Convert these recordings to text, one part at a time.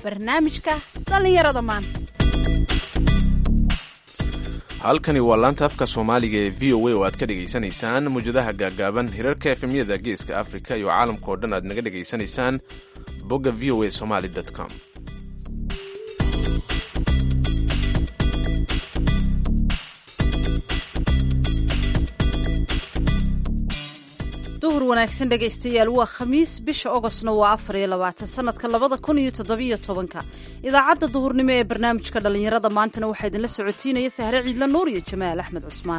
barnaamijka dhallinyarada maanta halkani waa laanta afka soomaaliga ee v o a oo aad ka dhegaysanaysaan mawjadaha gaagaaban hirarka efemyada geeska afrika iyo caalamka oo dhan aad naga dhegaysanaysaan bogga v o a somaly com duhur wanaagsan dhegaystayaal waa khamiis bisha ogostna waa afar iyo labaatan sanadka labada kun iyo toddobiyo tobanka idaacadda duhurnimo ee barnaamijka dhallinyarada maantana waxaa idinla socotiinaya sahre ciidla nuur iyo jamaal axmed cusmaan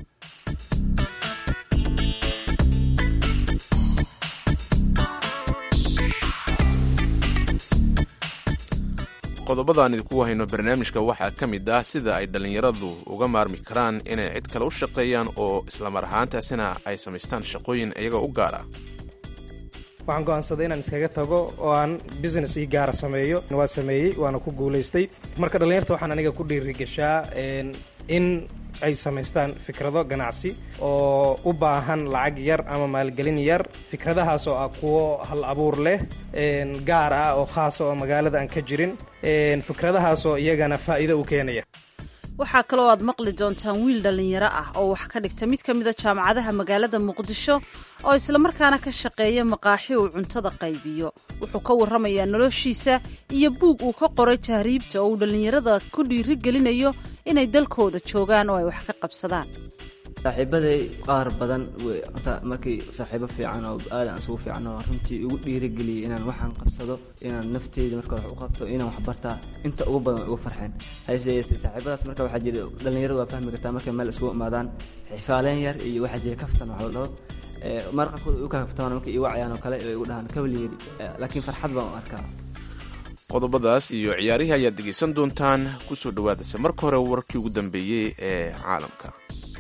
qodobadaan idinku hayno barnaamijka waxaa ka mid ah sida ay dhallinyaradu uga maarmi karaan inay cid kale u shaqeeyaan oo islamar ahaantaasina ay samaystaan shaqooyin iyaga u gaara waxaan go'aansaday inaan iskaga tago oo aan business ii gaara sameeyo waa sameeyey waana ku guulaystay marka dhallinyarta waxaan aniga ku dhiirigashaa in ay samaystaan fikrado ganacsi oo u baahan lacag yar ama maalgelin yar fikradahaas oo ah kuwo hal abuur leh gaar ah oo khaasa oo magaalada aan ka jirin fikradahaas oo iyagana faa'iido u keenaya waxaa kaloo aad maqli doontaan wiil dhallinyaro ah oo wax ka dhigta mid ka mida jaamacadaha magaalada muqdisho oo islamarkaana ka shaqeeya maqaaxi uu cuntada qaybiyo wuxuu ka warramayaa noloshiisa iyo buug uu ka qoray tahriibta oo uu dhallinyarada ku dhiiri gelinayo inay dalkooda joogaan oo ay wax ka qabsadaan saaxiibaday qaar badan horta markii saaxiibo fiican oo aadan isugu fiican oo runtii igu dhiirigeliyay inaan waxaan qabsado inaan nafteyda marka wax u qabto inaan wax bartaa inta ugu badan ugu farxeen hayse saaxiibadaas marka waxaa jira dhallinyaradu waa fahmi kartaa markay meel isugu imaadaan xifaaleen yar iyo waxaa jira kaftan wax la dhaho mar qaarkood u kala kaftamaan markay igu wacayaan oo kale oo igu dhahaan kabaliyeri laakiin farxad baan u arkaa qodobadaas iyo ciyaarihii ayaad dhegaysan doontaan kusoo dhawaadase marka hore warkii ugu dambeeyey ee caalamka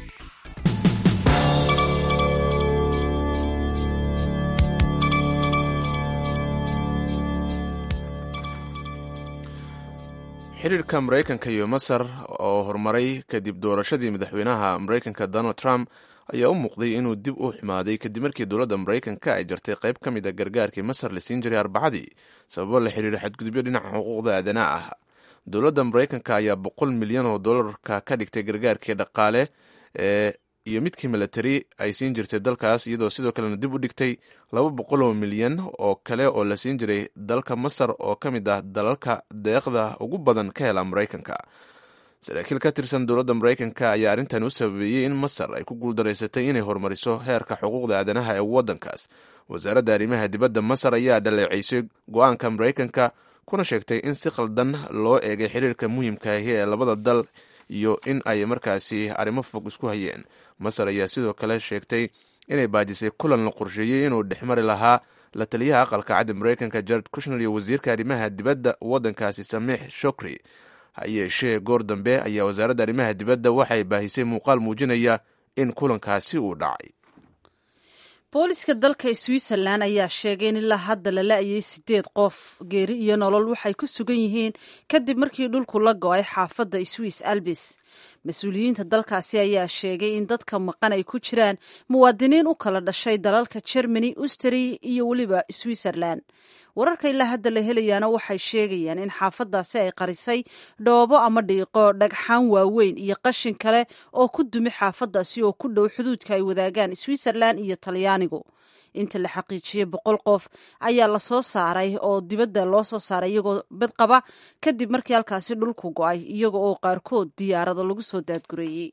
xiriirka maraykanka iyo masar oo horumaray kadib doorashadii madaxweynaha maraykanka donald trump ayaa u muuqday inuu dib u xumaaday kadib markii dowladda maraykanka ay jartay qayb ka mid a gargaarkii masar la siin jiray arbacadii sababo la xiriira xadgudubyo dhinaca xuquuqda aadanaa ah dowladda maraykanka ayaa boqol milyan oo dollarka ka dhigtay gargaarkii dhaqaale ee iyo midkii milatari ay siin jirtay dalkaas iyadoo sidoo kalena dib u dhigtay laba boqol oo milyan oo kale oo la siin jiray dalka masar oo ka mid ah dalalka deeqda ugu badan ka hela maraykanka saraakiil ka tirsan dowladda maraykanka ayaa arrintan u sababeeyey in masar ay ku guuldaraysatay inay horumariso heerka xuquuqda aadanaha ee waddankaas wasaaradda arrimaha dibadda masar ayaa dhaleeceysay go-aanka maraykanka kuna sheegtay in si khaldan loo eegay xiriirka muhiimka ahi ee labada dal iyo in ay markaasi arrimo fog isku hayeen masar ayaa sidoo kale sheegtay inay baajisay kulan la qorsheeyey inuu dhexmari lahaa la taliyaha aqalka caddi maraykanka jared kushner iyo wasiirka arrimaha dibadda waddankaasi samiix shokri ha yeeshee goor dambe ayaa wasaaradda arrimaha dibadda waxay baahisay muuqaal muujinaya in kulankaasi uu dhacay booliska dalka switzerlan ayaa sheegay in ilaa hadda la la-ayay sideed qof geeri iyo nolol waxay ku sugan yihiin kadib markii dhulku la go-ay xaafadda swiss albis mas-uuliyiinta dalkaasi ayaa sheegay in dadka maqan ay ku jiraan muwaadiniin u kala dhashay dalalka germany ustri iyo weliba switzerland wararka ilaa hadda la helayaana waxay sheegayaan in xaafadaasi ay qarisay dhoobo ama dhiiqo dhagxaan waaweyn iyo qashin kale oo ku dumi xaafadaasi oo ku dhow xuduudka ay wadaagaan switzerland iyo talyaanigu inta la xaqiijiyey boqol qof ayaa lasoo saaray oo dibadda loo soo saaray iyagoo bad qaba kadib markii halkaasi dhulku go-ay iyaga oo qaarkood diyaarado lagu soo daadgureeyey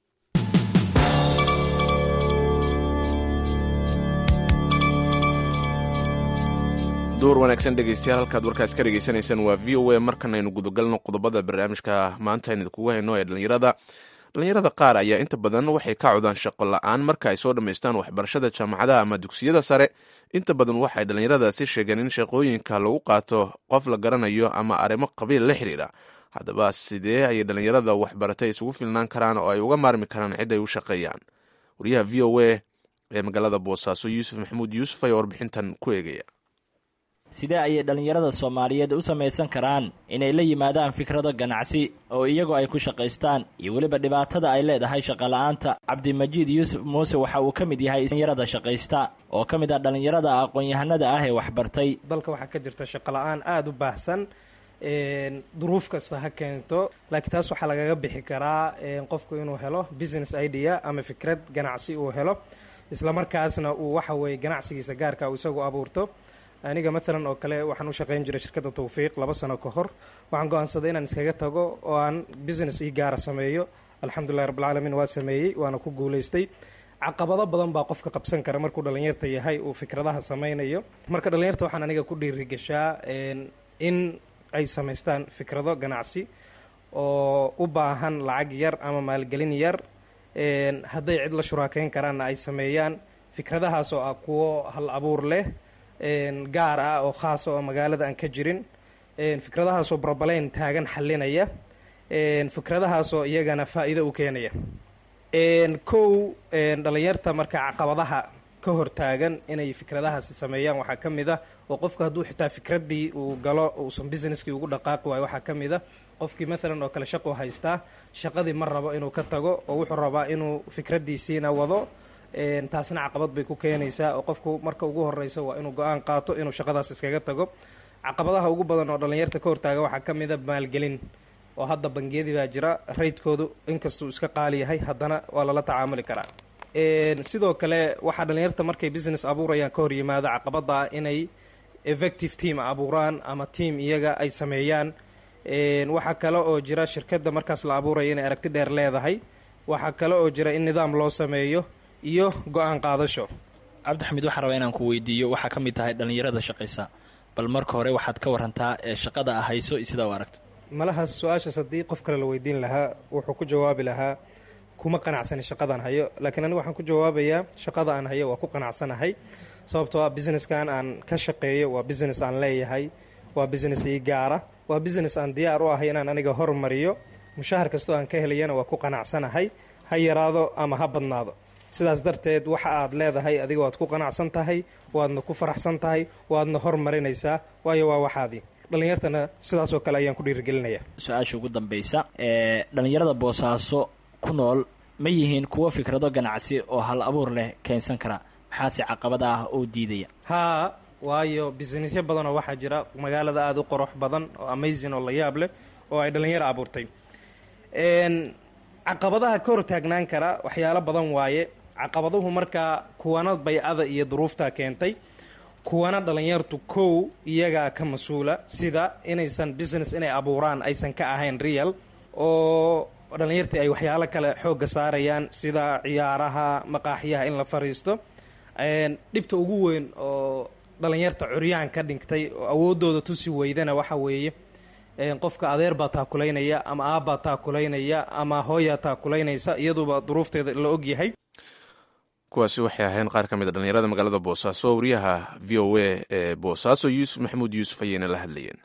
duur wanaagsan dhegeystayaal halkaad warkaas ka dhegeysanaysaan waa v o a markan aynu gudagalno qodobada barnaamijka maanta aynu idinkugu hayno ee dhallinyarada dhallinyarada qaar ayaa inta badan waxay ka codaan shaqo la-aan marka ay soo dhammaystaan waxbarashada jaamacadaha ama dugsiyada sare inta badan waxay dhallinyaradaasi sheegeen in shaqooyinka lagu qaato qof la garanayo ama arrimo qabiil la xiriira haddaba sidee ayay dhallinyarada waxbaratay isugu filnaan karaan oo ay uga maarmi karaan cid ay u shaqeeyaan wariyaha v o a ee magaalada boosaaso yuusuf maxamuud yuusuf ayaa warbixintan ku eegaya sidee ayay dhallinyarada soomaaliyeed u samaysan karaan inay la yimaadaan fikrado ganacsi oo iyagoo ay ku shaqaystaan iyo weliba dhibaatada ay leedahay shaqola'aanta cabdimajiid yuusuf muuse waxa uu ka mid yahay dhallinyarada shaqaysta oo ka mid ah dhallinyarada aqoon-yahanada ah ee waxbartay dalka waxaa ka jirta shaqola'aan aada u baahsan duruuf kasta ha keento laakiin taas waxaa lagaga bixi karaa qofku inuu helo business idea ama fikrad ganacsi uu helo isla markaasna uu waxa weeye ganacsigiisa gaarka uu isagu abuurto aniga maalan oo kale waxaan u shaqayn jiray shirkadda tawfiiq laba sano ka hor waxaan go-aansaday inaan iskaga tago oo aan business ii gaara sameeyo alxamdulillahi rabbilcaalamiin waa sameeyey waana ku guulaystay caqabado badan baa qofka qabsan kara markuu dhallinyarta yahay uu fikradaha samaynayo marka dhallinyarta waxaan aniga ku dhiirigashaa in ay samaystaan fikrado ganacsi oo u baahan lacag yar ama maalgelin yar hadday cid la shuraakeyn karaanna ay sameeyaan fikradahaas oo ah kuwo hal abuur leh gaar ah oo khaasa oo magaalada aan ka jirin fikradahaasoo brobaleyn taagan xalinaya fikradahaasoo iyagana faa'iido u keenaya kow dhallinyarta marka caqabadaha ka hor taagan inay fikradahaasi sameeyaan waxaa ka mid ah oo qofku hadduu xitaa fikraddii uu galo uusan businesskii ugu dhaqaaqi waayo waxaa ka mid a qofkii maalan oo kale shaqu haystaa shaqadii ma rabo inuu ka tago oo wuxuu rabaa inuu fikraddiisiina wado taasna caqabad bay ku keenaysaa oo qofku marka ugu horeysa waa inuu go-aan qaato inuu shaqadaas iskaga tago caqabadaha ugu badan oo dhallinyarta ka hortaaga waxaa ka mid a maalgelin oo hadda bangiyadii baa jira raydkoodu inkastuu iska qaali yahay haddana waa lala tacaamuli karaa sidoo kale waxaa dhallinyarta markay business abuurayaan ka hor yimaado caqabada ah inay effective team abuuraan ama team iyaga ay sameeyaan waxaa kale oo jira shirkadda markaas la abuuraya inay aragti dheer leedahay waxaa kale oo jira in nidaam loo sameeyo iyo go-aan qaadasho cabdixamiid waxaan rabaa inaan ku weydiiyo waxaa ka mid tahay dhallinyarada shaqaysa bal marka hore waxaad ka warantaa ee shaqada a hayso iyo sidaa u aragto malahaas su-aashaas haddii qof kale la weydiin lahaa wuxuu ku jawaabi lahaa kuma qanacsani shaqadaan hayo laakiin anigu waxaan ku jawaabayaa shaqada aan hayo waa ku qanacsanahay sababtoo ah businesskan aan ka shaqeeyo waa business aan leeyahay waa business ii gaara waa business aan diyaar u ahay inaan aniga hormariyo mushahar kastoo aan ka helayana waa ku qanacsanahay ha yaraado ama ha badnaado sidaas darteed waxa aad leedahay adiga waad ku qanacsan tahay waadna ku faraxsan tahay waadna hormarinaysaa waayo waa waxaadii dhallinyartana sidaasoo kale ayaan ku dhiirigelinaya su-aasha ugu dambaysa ee dhallinyarada boosaaso ku nool ma yihiin kuwo fikrado ganacsi oo hal abuur leh keensan kara maxaase caqabada ah oo diidaya haa waayo businessyo badanoo waxaa jira magaalada aada u qorox badan oo amazing oo la yaab leh oo ay dhallinyaro abuurtay caqabadaha ka hor taagnaan kara waxyaalo badan waaye caqabaduhu markaa kuwana baycada iyo duruuftaa keentay kuwana dhallinyartu kow iyagaa ka mas-uula sida inaysan business inay abuuraan aysan ka ahayn real oo dhallinyartii ay waxyaalo kale xoogga saarayaan sida ciyaaraha maqaaxyaha in la fariisto dhibta ugu weyn oo dhallinyarta curyaan ka dhigtay oo awooddooda tusi weydana waxa weeye qofka adeer baa taakulaynaya ama aabbaa taakulaynaya ama hooyaa taakulaynaysa iyaduba duruufteeda la ogyahay kuwaasi waxay ahayn qaar ka mid a dhallinyarada magaalada boosaaso wariyaha v o a ee boosaaso yuusuf maxamuud yuusuf ayayna la hadlayeen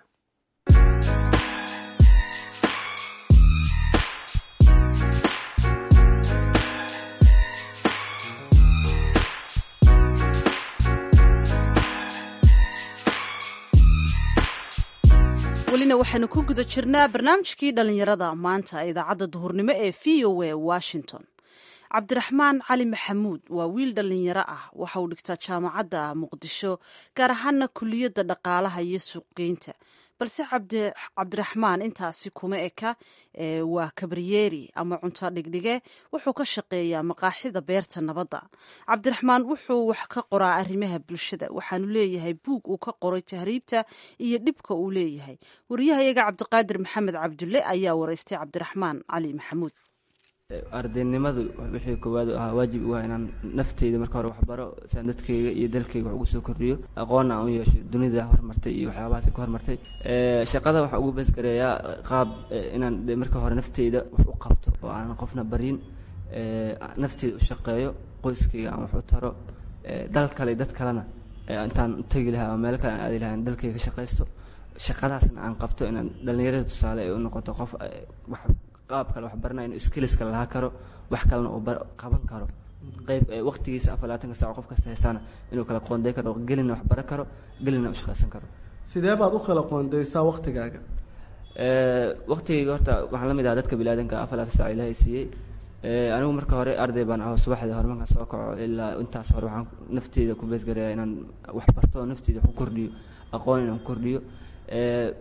welina waxaynu ku guda jirnaa barnaamijkii dhallinyarada maanta ee idaacadda duhurnimo ee v o a washington cabdiraxmaan cali maxamuud waa wiil dhallinyaro ah waxa uu dhigtaa jaamacadda muqdisho gaar ahaana kuliyadda dhaqaalaha iyo suuqgeynta balse cabdiraxmaan intaasi kuma eka waa kabriyeeri ama cunto dhigdhige wuxuu ka shaqeeyaa maqaaxida beerta nabadda cabdiraxmaan wuxuu wax ka qoraa arrimaha bulshada waxaanu leeyahay buug uu ka qoray tahriibta iyo dhibka uu leeyahay wariyahayaga cabdiqaadir maxamed cabdulle ayaa wareystay cabdiraxmaan cali maxamuud ardaynimadu wixii koowaad ahaa waajib u ah inaan nafteyda marka hore waxbaro siaan dadkayga iyo dalkayga wax ugu soo kordhiyo aqoonna aan u yeesho dunida horumartay iyo waxyaabahaas ku horumartay shaqada waxaa ugu beesgareeyaa qaab inaan de marka hore nafteyda wax u qabto oo aanan qofna baryin nafteyda u shaqeeyo qoyskayga aan wax u taro dal kale dad kalena intaan u tegi lahaa ama meel kale aan aadi lahaa in dalkayga ka shaqaysto shaqadaasna aan qabto inaan dhallinyarada tusaale ay u noqoto qof wax qaab kale wax baranaya inuu skilliska lahaa karo wax kalena uu qaban karo qayb waqtigiisa afar labaatanka saac qof kasta haystaana inuu kala qoonday karo gelina wax baran karo gelina u shaqaysan karo sidee baad u kala qoondaysaa waqtigaaga waqtigayga horta waxaan la mid ahaa dadka bilaadanka afar labaatan saac ilaahay siiyey anigu marka hore arday baan aho subaxdii hore markaan soo kaco ilaa intaas hore waxaan nafteyda ku beesgareeyaa inaan wax barto nafteyda wax ku kordhiyo aqoon inaan ku kordhiyo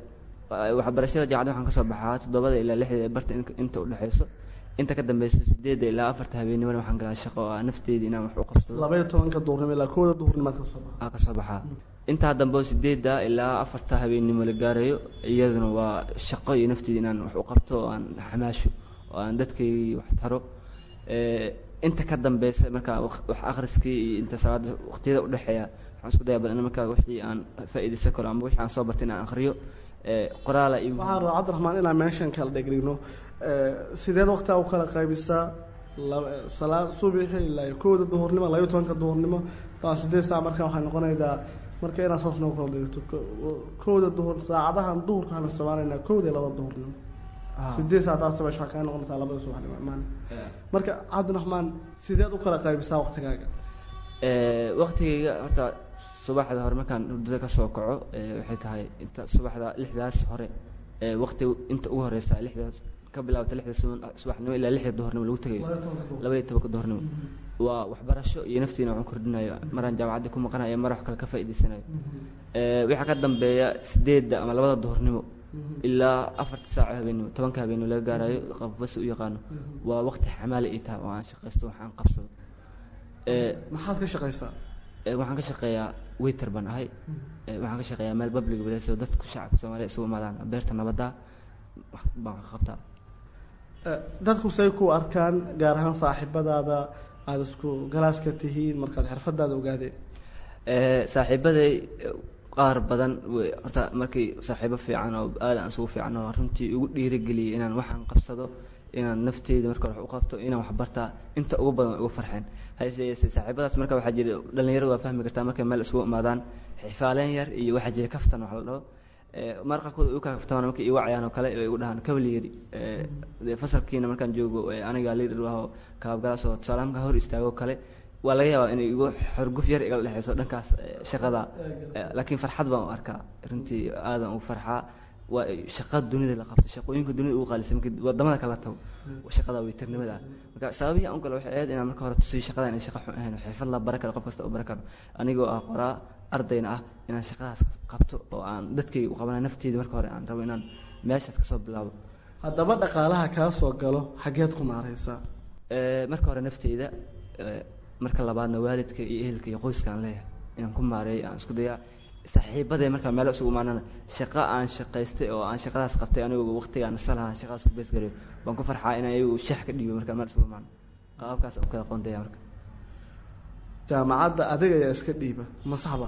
waxbarashada jaamacadda waxaan kasoo baxaa toddobada ilaa lixda barta inta udhexeyso inta ka dambeyso sideedda ilaa afarta habeenimona waxaan galaa shaqo oo aan nafteeda inaan wax u qabsado labaiyo tobanka duhurnimo ilaa kooda duhurnimaad kasoo baxa aa kasoo baxaa intaa dambe oo sideedda ilaa afarta habeenimo la gaarayo iyaduna waa shaqo iyo nafteeda inaan wax u qabto oo aan xamaasho oo aan dadkay wax taro inta ka dambeysa markaa wax akhriskii iyo inta salaada waqtiyada udhexeeya waxaan isku daya bal in markaa wixii aan faa'iidaysan karo ama wixii aan soo bartay inaan akhriyo qoraala iyo waxaan rabaa cabdiraxmaan inaan meeshan kala dhegdhigno sideed waqtigaa u kala qaybisaa salaad subaxi ilaa kowda duhurnimo labayo tobanka duhurnimo taa sideed saac markaa waxay noqonaydaa marka inaad saas noo kala dhigto kowda duhur saacadahan duhurka waxaan isticmaalaynaa kowda iyo laba duhurnimo sideed saacadaas meesha waxaa kaa noqonaysaa labada subaxnimo imaan marka cabdiraxmaan sideed u kala qaybisaa waqtigaaga waqtigayga horta subaxda hore markaan hurdada kasoo kaco waxay tahay inta subaxda lixdaas hore waqti inta ugu horeysa lixdaas ka bilaabata lixda subaxnimo ilaa lixda duhurnimo lagu tegayo labaiyo tobanka duhurnimo waa waxbarasho iyo naftiina waxaan kordhinayo maraan jaamacadda ku maqanayo mar wax kale ka faa'iidaysanayo waxaa ka dambeeya sideedda ama labada duhurnimo ilaa afarta saaco habeenimo tobanka habeenimo laga gaarayo qofbas u yaqaano waa waqti xamaali ay tahay oo aan shaqaysto waxaan qabsado maxaad ka shaqaysaa waxaan ka shaqeeyaa waiter baan ahay waxaan ka shaqeeyaa meel public place oo dadku shacabka soomaaliya isugu imaadaan beerta nabadda baan ka qabtaa dadku say ku arkaan gaar ahaan saaxiibadaada aada isku galaaska tihiin markaad xirfadaada ogaadeen saaxiibaday qaar badan horta markii saaxiibo fiican oo aad aan isugu fiican oo runtii igu dhiirigeliyay inaan waxaan qabsado inaan nafteyda marka wax u qabto inaan wax bartaa inta ugu badan ugu farxeen hayse saaxiibadaas marka waxaa jira dhalinyaradu waa fahmi kartaa markay meel isugu imaadaan xifaaleen yar iyo waxaa jira kaftan wax la dhaho mar qaarkood u kala kaftamaan markay igu cayaan oo kale ay igu dhahaan kabaliyeri fasalkiina markaan joogo aniga liidar aho kaabgalaas oo tusaale markaa hor istaago kale waa laga yaabaa inay igu xorguf yar igala dhexeyso dhankaas shaqada laakiin farxad baan u arkaa runtii aadan ugu farxaa waa shaqa dunida la qabto shaqooyinka dunida ugu qaalisan markii wadamada kala tago shaqada weytarnimada marka sababihii aan u galo waxay ahayd inaan marka hore tusiyo shaqada inay shaqa xun ahayn xirfad la bara karo qof kasta u bara karo anigoo ah qoraa ardayna ah inaan shaqadaas qabto oo aan dadkayga u qabana nafteyda marka hore aan rabo inaan meeshaas kasoo bilaabo haddaba dhaqaalaha kaa soo galo xageed ku maareysaa marka hore nafteyda marka labaadna waalidka iyo ehelka iyo qoyska aan leeyahay inaan ku maareeyo aan isku dayaa saaxiibaday markaa meelo isugu imaanana shaqo aan shaqaystay oo aan shaqadaas qabtay anigu waqtigaan nasalaha shaqadaas ku beesgareyo waan ku farxaa inaan iyagu shax ka dhiibo markaa meel isugu imaano qaabkaas u kala qoondaya marka jaamacadda adiga ayaa iska dhiiba ma saxba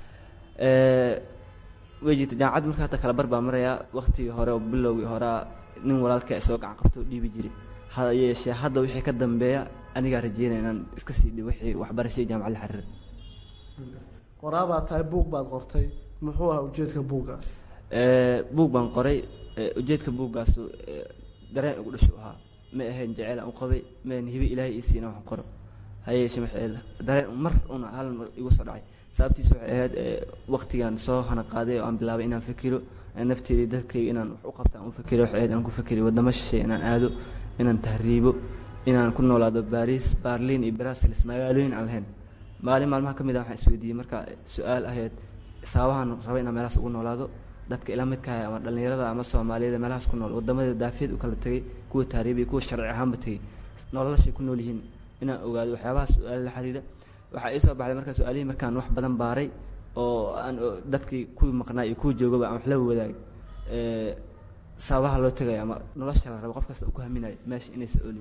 way jirta jaamacadda marka hadda kala bar baa marayaa waqtigii hore oo bilowgii horea nin walaalka soo gacan qabto oo dhiibi jiray ha yeeshee hadda wixii ka dambeeya anigaa rajeynaya inaan iska sii dhibo wixii waxbarashadii jaamacad la xiriira qoraabaad tahay buug baad qortay muxuu ahaa ujeedka buuggaas buug baan qoray ujeedka buuggaasu dareen ugu dhashu ahaa ma ahayn jeceel aan u qabay ma ahayn hibe ilaahay ii siina waxaan qoro hayeeshe maxay ahayd dareen mar una hal mar igu soo dhacay sababtiis waxay ahayd waqtigaan soo hana qaaday oo aan bilaabay inaan fikiro nafteedii dadkayga inaan wax u qabta aan u fikiro waxay ahayd aan ku fikiriy waddamo shisheeye inaan aado inaan tahriibo inaan ku noolaado baris barlin iyo brasilis magaalooyin aan lahayn maalin maalmaha ka mid a waxaan isweydiiyey marka su-aal ahayd sababahan raba inaan meelahaas ugu noolaado dadka ila midkahay ama dhallinyarada ama soomaaliyada meelahaas ku nool wadamada daafiyad u kala tegay kuwa taariibiya kuwa sharci ahaanba tegey nololashay ku nool yihiin inaan ogaado waxyaabaha su-aal la xiriira waxaa ii soo baxday marka su-aalihii markaan wax badan baaray oo aan dadkii kuwii maqnaa iyo kuwii joogaba aan wax la wadaagay sababaha loo tegaya ama nolosha la rabo qof kasta uu ku haminayo meesha inaysa olin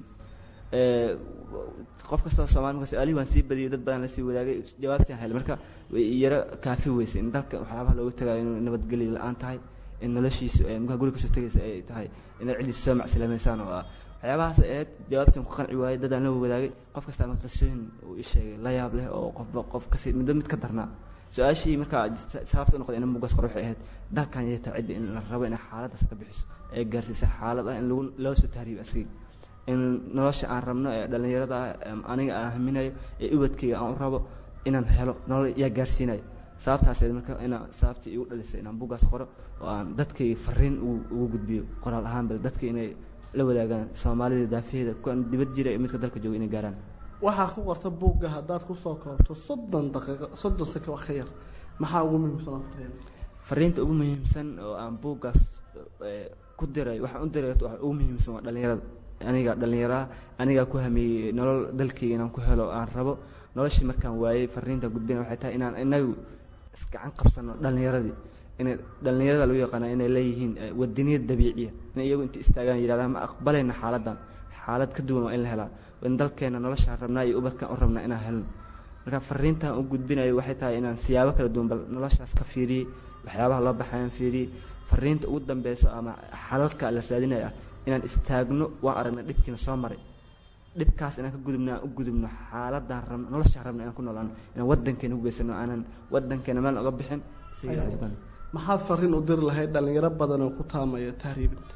qof kastoo soomali marka su-aalihii waan sii badiyay dad badan lasii wadaagay jawaabtaan helay marka way yaro kaafi weysay in dalka waxyaabaha looga tagayo inuu nabadgelyo la-aan tahay in noloshiisu markaa guri kasoo tegaysa ay tahay inaad ciddiisa soo macsilameysaan oo ah waxyaabahaas ahayd jawaabtan ku qanci waayey dadaan la wadaagay qof kasta marka qisooyin uu ii sheegay la yaab leh oo qofba qof kasi midba mid ka darnaa su-aashii markaa sababta u noqday ina mugas qor waxay ahayd dalkan yay tahay cidda in la rabo inay xaaladdaas ka bixiso ee gaarsiisa xaalad ah in lagu loo soo tahriibo asigii in nolosha aan rabno ee dhallinyarada ah aniga aan haminayo ee ubadkayga aan u rabo inaan helo nolol yaa gaarsiinayo sababtaaseed marka inaan sababtii igu dhalisay inaan bugaas qoro oo aan dadkayga fariin ugu gudbiyo qoraal ahaanba dadka inay la wadaagaan soomaalida daafaheeda kuwan dibad jira iyo midka dalka jooga inay gaaraan waxaa ku qorta buugga haddaad kusoo koobto soddon daqiiqo soddon saka wax ka yar maxaa ugu muhiimsan fariinta ugu muhiimsan oo aan buuggaas eh, ku diray waxaan u diray waxa ugu muhiimsan waa dhalinyarada aniga dhalinyaraha anigaa ku hamiyey nolol dalkayga inaan ku helo aan rabo noloshii markaan waayey fariinta gudbina waxay tahay inaan inagu isgacan qabsano dhalinyaradii inay dhalinyarada lagu yaqaana inay leeyihiin eh, wadaniyad dabiiciya in iyagu inta istaagaan yidhahdaan ma aqbalayna xaaladan xaalad ka duwan waa in la helaa in dalkeena noloshaan rabnaa iyo ubadkaan u rabnaa inaan helno marka fariintan u gudbinayo waxay tahay inaan siyaabo kala duwan bal noloshaas ka fiiriyey waxyaabaha loo baxayaan fiiriyey fariinta ugu dambeyso ama xalalka la raadinaya ah inaan istaagno waan aragna dhibkiina soo maray dhibkaas inaan ka gudubno aan u gudubno xaaladan rabno noloshaan rabna inaan ku noolaano inaan wadankeena ku geysano aanan wadankeena meel oga bixin sigaasban maxaad fariin u diri lahayd dhalinyaro badan oo ku taamaya tahriibinta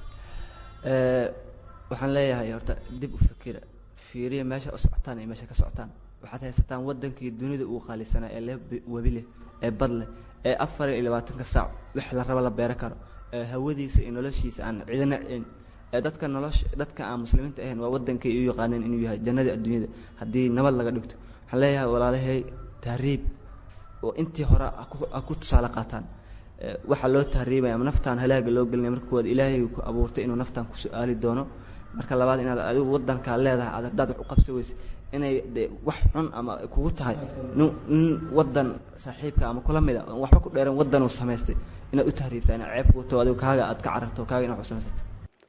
Eh, waxaan leeyahay horta dib u fikira fiiriya meesha u socotaan iyo meesha ka socotaan waxaad haysataan wadankii dunida uu qaalisanaa ee leh bi- webi leh ee bad leh ee afar iyo labaatanka saac wax la rabo la beero karo ee hawadiisa iyo noloshiisa aan cidina cin ee dadka nolosha dadka aan muslimiinta ahayn waa wadankay u yaqaaneen inuu yahay jannadii adduunyada haddii nabad laga dhigto waxaan leeyahay walaalahay tahriib oo intii hore ha ku- ha ku tusaale qaataan Eh, waxaa loo tahriibaya ama naftaan halaaga loo gelinaya marka koowaad ilaahay ku abuurtay inuu naftaan ku su-aali doono marka labaad inaad adigu wadankaa leedahay aad haddaad wax u qabsan weyse inay de wax xun ama ay kugu tahay nin nin wadan saaxiibka ama kula mida oon waxba ku dheeran wadan uu samaystay inaad u tahriibtaa inaad ceeb kugu taho adigu kaaga aad ka cararto kaaga inaad wax u samaysato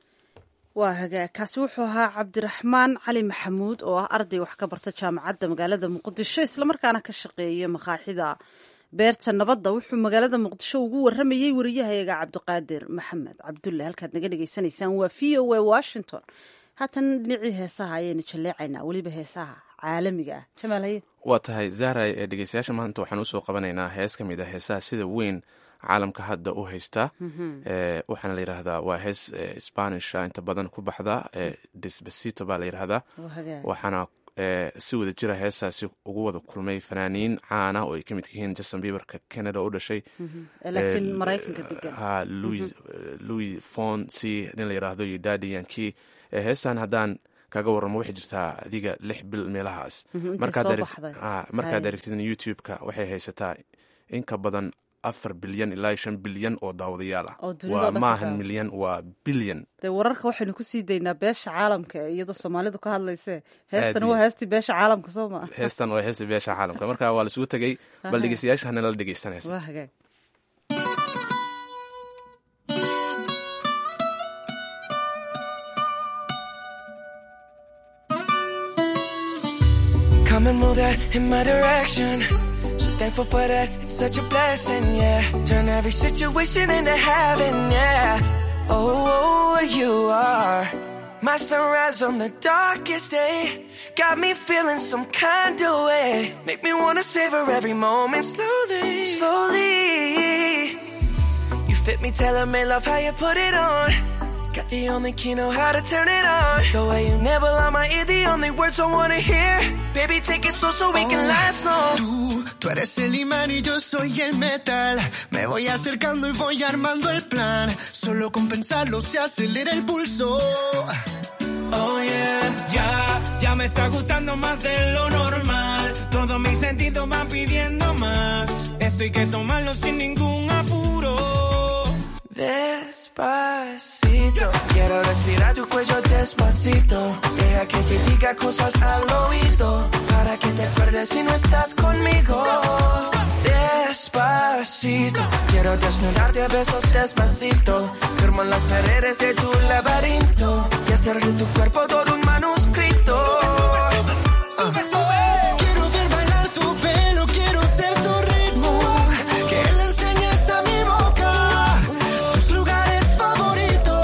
waa hagaag kaasi wuxuu ahaa cabdiraxmaan cali maxamuud oo ah arday wax ka barta jaamacadda magaalada muqdisho islamarkaana ka shaqeeya makaaxida beerta nabadda wuxuu magaalada muqdisho ugu waramayey wariyahayaga cabdiqaadir maxamed cabdulle halkaad naga dhagaysanaysaan waa v o a washington haatan dhinacii heesaha ayaynu jalleecaynaa weliba heesaha caalamiga ah jamaal haye waa tahay zahray ee dhegeystayaasha maanta waxaan usoo qabanaynaa hees ka mid ah heesaha sida weyn caalamka hadda u haysta Eh, waxaana la yidhaahdaa waa hees eh, spanisha inta badan ku baxda eh, despacito baa la yidhaahdaa waa hagaag waxaana eh, si wada jira heesaasi ugu wada kulmay fanaaniin caana oo ay ka mid yihiin justin bieberka canada u dhashay Eh, laakiin maraykanka degan ha louis louis fonsi nin la yidhaahdo iyo dadi yankii Eh, heestan haddaan kaga waramo waxay jirtaa adiga lix bil meelahaas Mhm, intay markaad soo aragt- baxday. ah, markaad Hay. aragtid youtube-ka waxay haysataa in ka badan afar bilyan ilaa shan bilyan oo daawadayaal ah Oo dunida oo waa dhan ka maahan daawa- milyan waa bilyan dee wararka waxaynu kusii daynaa beesha caalamka ee iyadoo soomaalidu ka hadlayse heestan Aad waa iyo- heestii beesha caalamka soo maa heestan oo heesta beesha caalamka marka waa laisugu tegey bal Aha. dhegeystayaasha hanala dhegeystan heestan waa hagaag Come and move that in my direction. So thankful for that, it's such a blessing, yeah. Turn every situation into heaven, yeah. Oh, you are my sunrise on the darkest day. Got me feeling some kind of way. Make me wanna savor every moment slowly, slowly. You fit me, tailor made love how you put it on. Got the only key, know how to turn it on. The way you nibble on my ear, the only words I wanna hear. Baby, take it slow so we can last long. Tú, tú eres el imán y yo soy el metal. Me voy acercando y voy armando el plan. Solo con pensarlo se acelera el pulso. Oh yeah, ya, ya me está gustando más de lo normal. Todos mis sentidos van pidiendo más. Esto hay que tomarlo sin ningún apuro. Despacito, quiero respirar tu cuello despacito. Deja que te diga cosas al oído. Para que te acuerdes si no estás conmigo. Despacito, quiero desnudarte a besos despacito. Firmo en las paredes de tu laberinto. Y hacer de tu cuerpo todo un manuscrito. Quiero ver bailar tu pelo, quiero ser tu ritmo. Que le enseñes a mi boca tus lugares favoritos.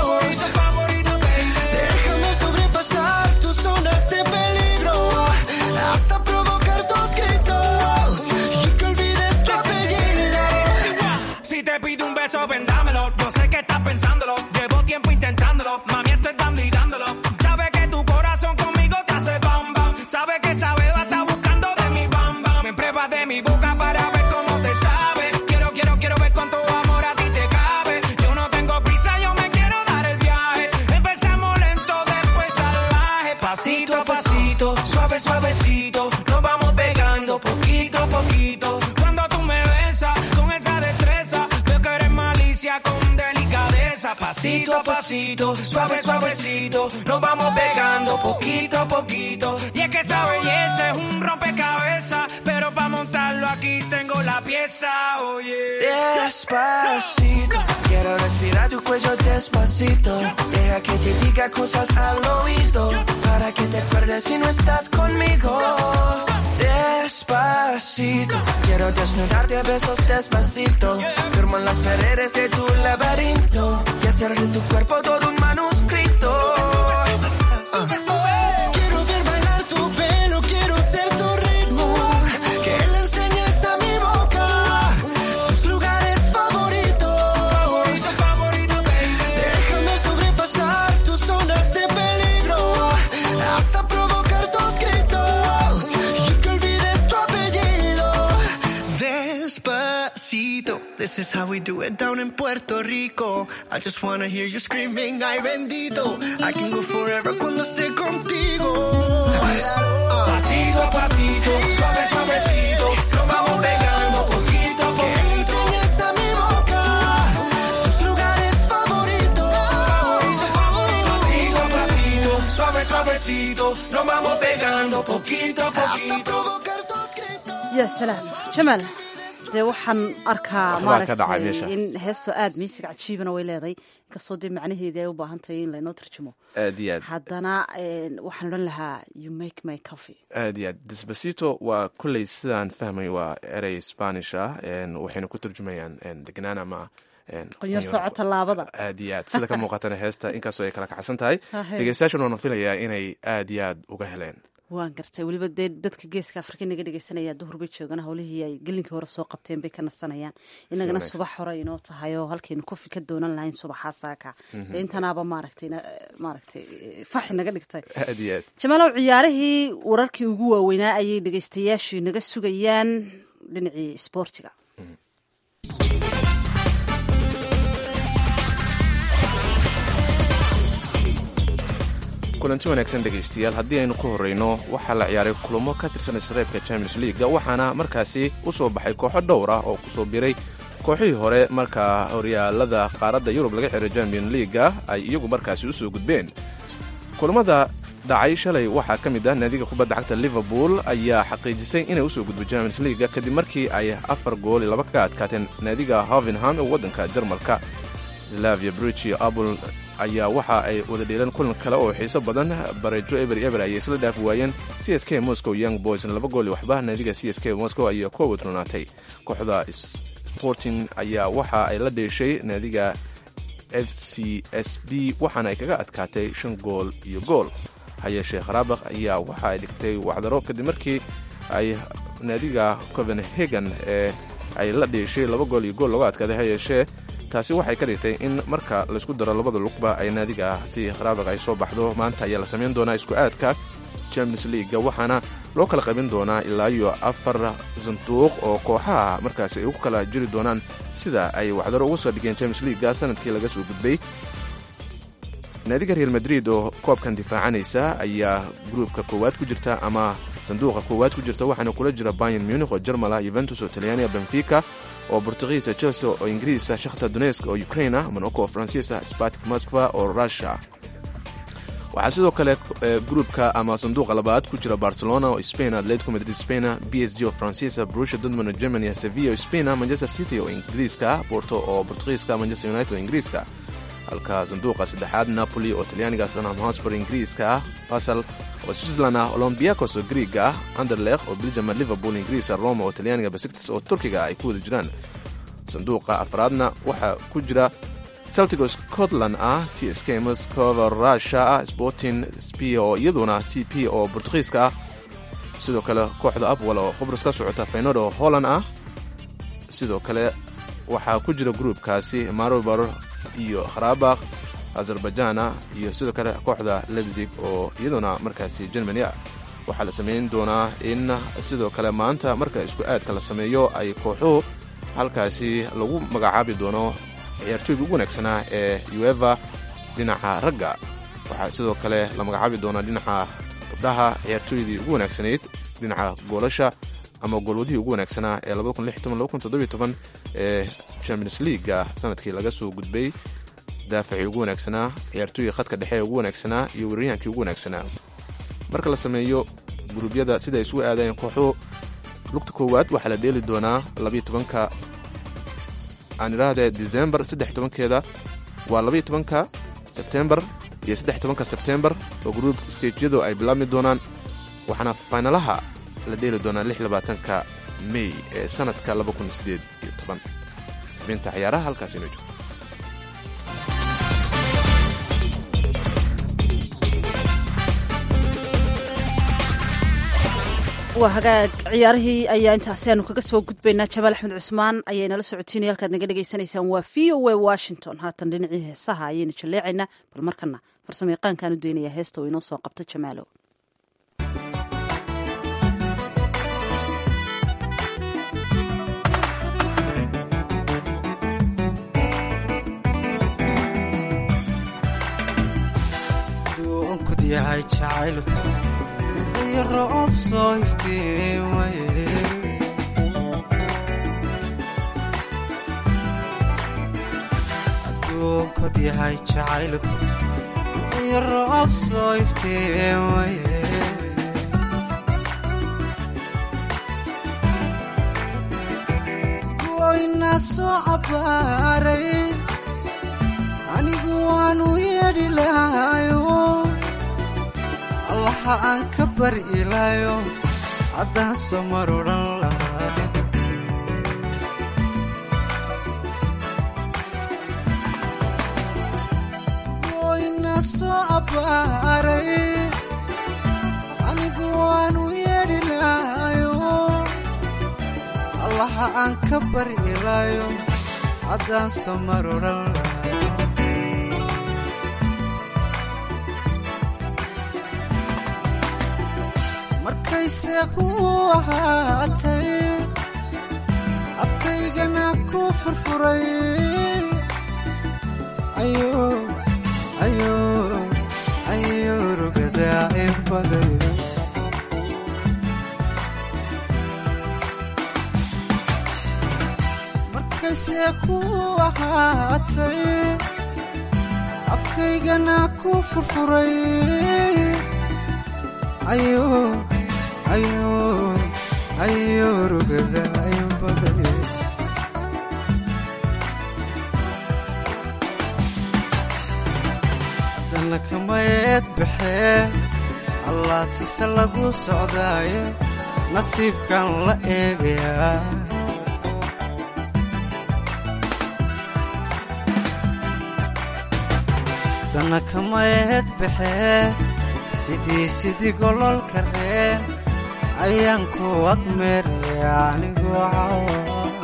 Déjame sobrepasar tus zonas de peligro. Hasta provocar tus gritos. Y que olvides tu apellido. Si te pido un beso, vendámelo. Yo sé que estás pensándolo. Llevo tiempo intentándolo. Mami, estoy dando y dándolo. Sabe que tu corazón conmigo te hace bam bam. Sabe que esa beba está buscando de mi bam bam. Me pruebas de mi boca para ver cómo te sabe. Quiero, quiero, quiero ver cuánto amor a ti te cabe. Yo no tengo prisa, yo me quiero dar el viaje. Empezamos lento, después salvaje. Pasito a pasito, suave, suavecito. Nos vamos pegando poquito a poquito. Cuando tú me besas con esa destreza, suavecito, suave, suavecito. Nos vamos pegando poquito a poquito. Y es que esa belleza es un rompecabezas. Pero para montarlo aquí tengo la pieza, oye. Despacito, quiero respirar tu cuello despacito. Deja que te diga cosas al oído. Para que te acuerdes si no estás conmigo. Despacito, quiero desnudarte a besos despacito. Firmo en las paredes de tu laberinto y hacer de tu cuerpo todo un manuscrito. Quiero ver bailar tu pelo, quiero ser tu ritmo. Que le enseñes a mi boca tus lugares favoritos. Déjame sobrepasar tus zonas de peligro. Hasta provocar tus gritos. Y que olvides tu apellido. Despacito. This is how we do it down in Puerto Rico. I just wanna hear you screaming, ay bendito. I can go forever cuando esté contigo. Pasito a pasito, suave, suavecito. Nos vamos pegando poquito a Que le poquito. enseñes a mi boca tus lugares favoritos. Pasito a pasito, suave, suavecito. Nos vamos pegando poquito a Hasta poquito. provocar tus gritos. ya salaam jamaal dee waxaan arkaa Waxbaa ka dhacay maaragtay meesha. in heesto aada miisig cajiibana way leedahay inkastoo dee macnaheedii ay u baahan tahay in laynoo tarjumo aad iyo aad haddana een, waxaan odhan lahaa you make my coffee aad iyo aad despacito waa kolley sidaan fahmay waa erey spanish ah een, waxayna ku turjumayaan een, degnaan ama een, qonyar qonyo- sooco tallaabada aad iyo aad sida ka muuqatana heesta inkastoo ay kala kacsan tahay Hahe. dhegeystayaashan waana filayaa inay aad iyo aad uga heleen waan gartay weliba dee dadka geeska afrika inaga dhegeysanaya duhur bay joogana howlihii ay gelinkii hore soo qabteen bay ka nasanayaan inagana wanaagsan. subax hore inoo tahay oo halkaynu kofi ka doonan lahayn subaxaa saaka dee intanaaba maaragtay na- maaragtay eh, faxi naga dhigtay aad iyo aad jamaalow ciyaarihii wararkii ugu waaweynaa ayay dhegeystayaashu inaga sugayaan dhinacii isboortiga kulanti wanaagsan dhegaystayaal haddii aynu ku horreyno waxaa la ciyaaray kulamo ka tirsan isreebka champions leaga waxaana markaasi u soo baxay kooxo dhowr ah oo kusoo biray kooxihii hore markaa horyaalada qaaradda yurub laga xiray champion leaga ay iyagu markaasi u soo gudbeen kulamada dhacay shalay waxaa ka mid ah naadiga kubadda cagta liverpool ayaa xaqiijisay inay usoo gudbo champions leaga kadib markii ay afar gool iyo laba kaga adkaateen naadiga hovenham ee waddanka jarmalka slavia bridge apple ayaa waxa ay wada dheeleen kulan kale oo xiiso badan barejo eber eber ayay isla dhaafi waayeen c s k moscow young boys laba gool iyo waxba naadiga c s k moscow ayaa ku wadronaatay kooxda sporting ayaa waxa ay la dheeshay naadiga f c s b waxaana ay kaga adkaatay shan gool iyo gool hayeeshee kharaabakh ayaa waxa ay dhigtay wacdaro kadib markii ay naadiga copenhagen ee ay la dheeshay laba gool iyo gool looga adkaaday hayeeshee taasi waxay ka dhigtay in marka laysku daro labada lugba ay naadiga si kharaabakh ay soo baxdo maanta ayaa la samayn doonaa isku aadka champions leaga waxaana loo kala qaybin doonaa ilaa iyo afar sanduuq oo kooxaha markaasi ay ugu kala jiri doonaan sida ay waxdaro ugu soo dhigeen champions leaga sanadkii laga soo gudbay naadiga real madrid oo koobkan difaacanaysa ayaa gruubka koowaad ku jirta ama sanduuqa koowaad ku jirta waxaana kula jira bayan munich oo jarmal ah yuventus oo talyaaniga benfica oo bortugiisa chelsea oo ingiriisa shakhtar donesk oo ukraine ah monaco oo faransiis ah spartik moskva oo russia waxaa sidoo kale gruubka ama sanduuqa labaad ku jira barcelona oo spain atletico madrid spain b s g oo faransiisa brussia dortmund oo germany sevilla oo spain manchester city oo ingiriiska porto oo portugiiska manchester united oo ingiriiska halka sanduuqa saddexaad napoli oo talyaaniga tottenham hotspur ingiriiska ah basel oo switzerland ah olombiakos oo griiga ah anderlecht oo belgium liverpool ingiriisa roma oo talyaaniga besiktas oo turkiga ay ku wada jiraan sanduuqa afraadna waxaa ku jira celtigo scotland ah c s k moscova russia ah sporting sp oo iyaduna c p oo bortugiiska ah sidoo kale kooxda apwal oo qobrus ka socota faynod oo holland ah sidoo kale waxaa ku jira gruubkaasi marobar iyo kharabakh azerbaijana iyo sidoo kale kooxda lebzig oo iyaduna markaasi germany ah waxaa la samayn doonaa in sidoo kale maanta marka isku aadka la sameeyo ay kooxuhu halkaasi lagu magacaabi doono ciyaartooyga ugu wanaagsanaa ee ueva dhinaca ragga waxaa sidoo kale la magacaabi doonaa dhinaca gabdhaha ciyaartooydii ugu wanaagsanayd dhinaca goolasha ama goolwadihii ugu wanaagsanaa ee ee champions leaga sanadkii laga soo gudbay daafacii ugu wanaagsanaa ciyaartooyga khadka dhexe ee ugu wanaagsanaa iyo weeraryahankii ugu wanaagsanaa marka la sameeyo guruubyada sida ay isugu aadayeen kooxuhu lugta koowaad waxaa la dheeli doonaa labayo tobanka aan idhaahdee december saddex tobankeeda waa labayo tobanka sebtembar iyo saddex tobanka sebtembar oo gruub stejyadu ay bilaabmi doonaan waxaana faynalaha la dheeli doonaa lix labaatanka mey ee sanadka laba kun sideed iyo toban xubinta ciyaaraha halkaas inoo joogto waa hagaag ciyaarihii ayaa intaasi aanu kaga soo gudbaynaa jamaal axmed cusmaan ayay nala socotiinaya halkaad naga dhagaysanaysaan waa v o a washington haatan dhinacii heesaha ayaynu jalleecaynaa bal markana farsamo yaqaankaan u daynayaa heesta oo inoo soo qabta jamaalow duunkud yahay jacaylku iyo roob soo iftiimaye adduunkud yahay jacaylku iyo roob soo iftiimaye goyna soo cabaaray anigu waanu yeedhi lahayo allaha aan ka bari ilaayo haddaan soo mar odhan lahaa goyna soo abbaaray anigu waanu yeedhi lahayo allaha aan ka bari ilaayo haddaan soo mar odhan lahaa markayse ku ahaatay afkaygana ku furfuray ayo rugadaa in baday markayse ku ahaatay afkaygana ku furfuray ayo ayo ayo rugada ayo baday haddana kamayeed baxee allaatise lagu socdaaye nasiibkan la eegayaa haddana kamayeed baxee sidii sidii gololka reen ayaan ku agmeeraya anigu cawa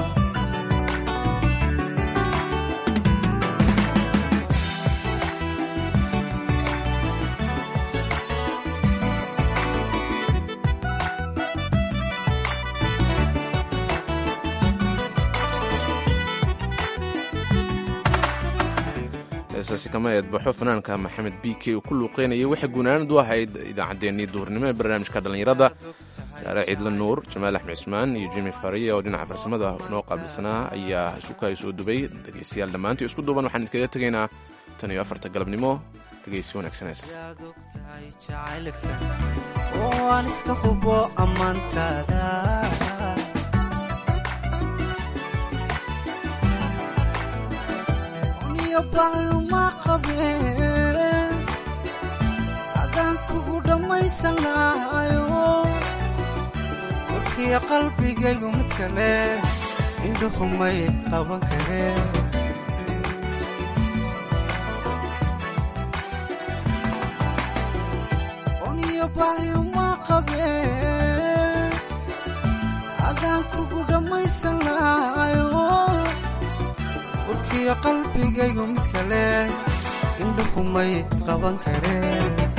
heesaasi kama eedbaxo fanaanka maxamed b k uu ku luuqeynayay waxay guunaanad u ahayd idaacaddeenii duhurnimo ee barnaamijka dhallinyarada saare ciidla nuur jamaal axmed cismaan iyo jimi fariya oo dhinaca farsamada noo qaabilsanaa ayaa isuka soo dubay dhegaystayaal dhammaantii isku duuban waxaan idinkaga tegaynaa tan iyo afarta galabnimo dhegaysi wanaagsan heesaas yaad og tahay jacaylka oo aan iska hubo ammaantaada uniyo baayuma qabeen haddaan kugu dhammaysan lahayo warkiyo qalbigaygu mid kale indhuhumay qaban kareen oniyo baayuma qabeen haddaan kugu dhammaysan lahayo warkiyo qalbigaygu mid kale indhuhumay qaban kareen